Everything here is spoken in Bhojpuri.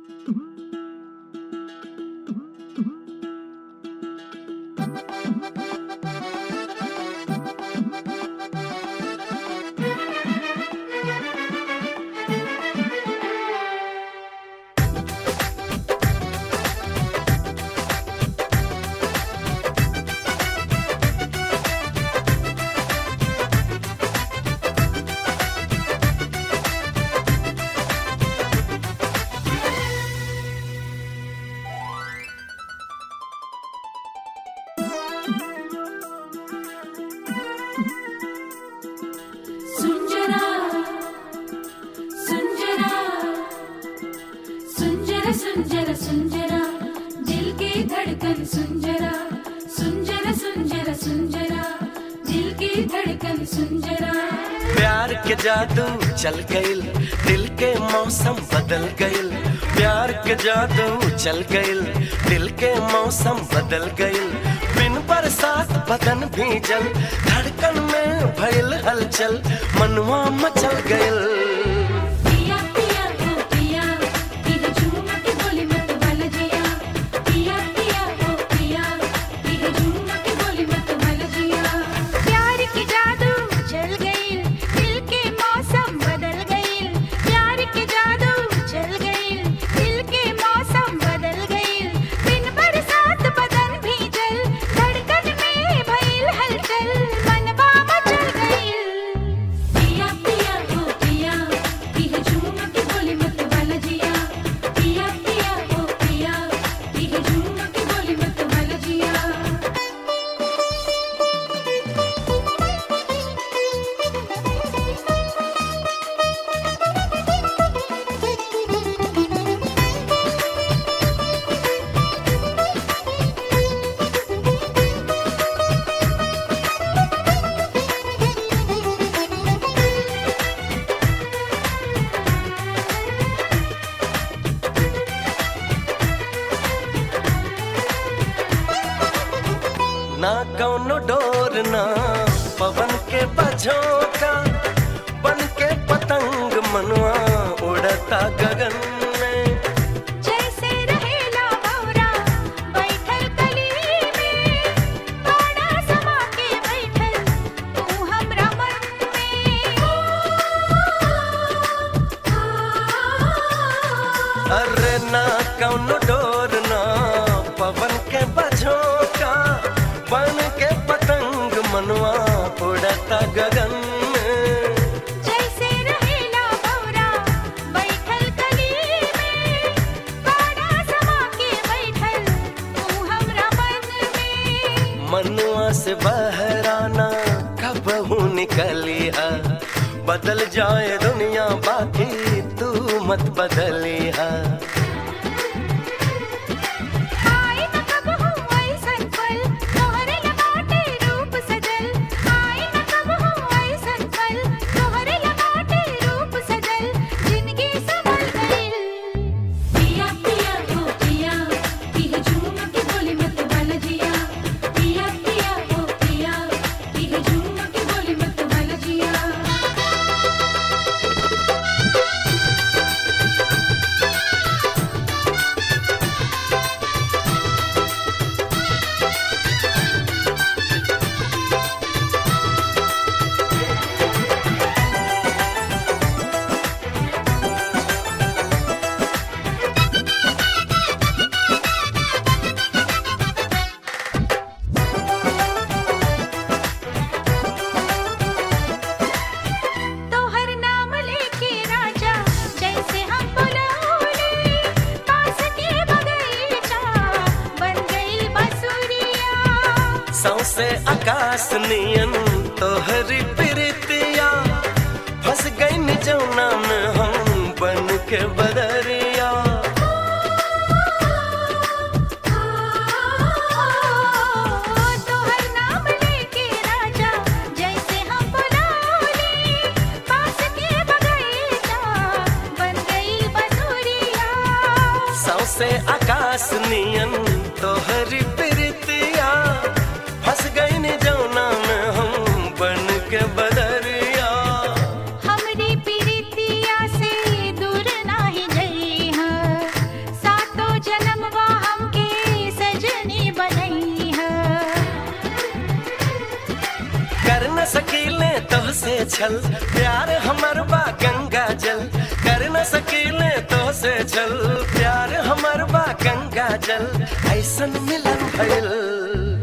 सुंजरा सुंजरा सुंजरा सुंजरा सुंजरा दिल की धड़कन सुंजरा सुंजरा सुंजरा सुंजरा दिल की धड़कन सुंजरा प्यार के जादू चल गइल दिल के मौसम बदल गइल प्यार के जादू चल गइल दिल के मौसम बदल गइल बिन बरसात बदन भीजल धड़कन में भइल हलचल मनवा मचल गइल पिया पिया ओ पिया तेरे झूम के बोली मत वाला जिया पिया पिया ओ पिया तेरे झूम के बोली मत वाला जिया प्यार की जादू चल गई दिल के मौसम बदल गई प्यार की जादू चल गई दिल के मौसम बदल गई बिन बरसात बदन भीजल धड़कन में भइल हलचल मनवा मचल गई पिया पिया ओ पिया तेरे झूम के बोली मत वाला जिया पिया पिया ओ पिया तेरे झूम के बोली मत वाला जिया ना कौनो डोर ना पवन के बझोका बन के पतंग मनवा उड़ता गगन में जैसे रहेला भौरा बैठल कली में कोना समा के बैठल तू हमरा मन में अरे ना कौनो डोर ना पवन के बझोका बन के पतंग मनवा उड़ता गगन में जैसे रहेला भौरा बैठल कली में कोना समा के बैठल तू हमरा मन में मनुआ से बहराना कब निकली है बदल जाए दुनिया बाकी तू मत बदली है आई न कब हूँ ऐसन पल तोहरे लगाटे रूप सजल आई न कब हूँ ऐसन पल तोहरे लगाटे रूप सजल जिंदगी संभल गई पिया पिया ओ पिया तेरे झूम के बोली मत वाला जिया पिया पिया ओ पिया तेरे झूम के बोली मत वाला जिया तोहर नाम लेके राजा जैसे हम बुलाओले पास के बगीचा बन गई बसुरिया सौसे आकाश नियन तोहरी प्रीतिया फंस गई निजौना में हम बन के बदरिया तोहर नाम लेके राजा जैसे हम बुलाओले पास के बगीचा बन गई बसुरिया सौसे आकाश नियन तोहरी प्रीतिया फंस गई निजौना में हम बन के बदरिया हमरी प्रीतिया से दूर नाही गई है न सकीले तो से छल प्यार हमर बा गंगा जल कर न सकीले तो से छल प्यार हमर बा गंगा जल ऐसन मिलन भइल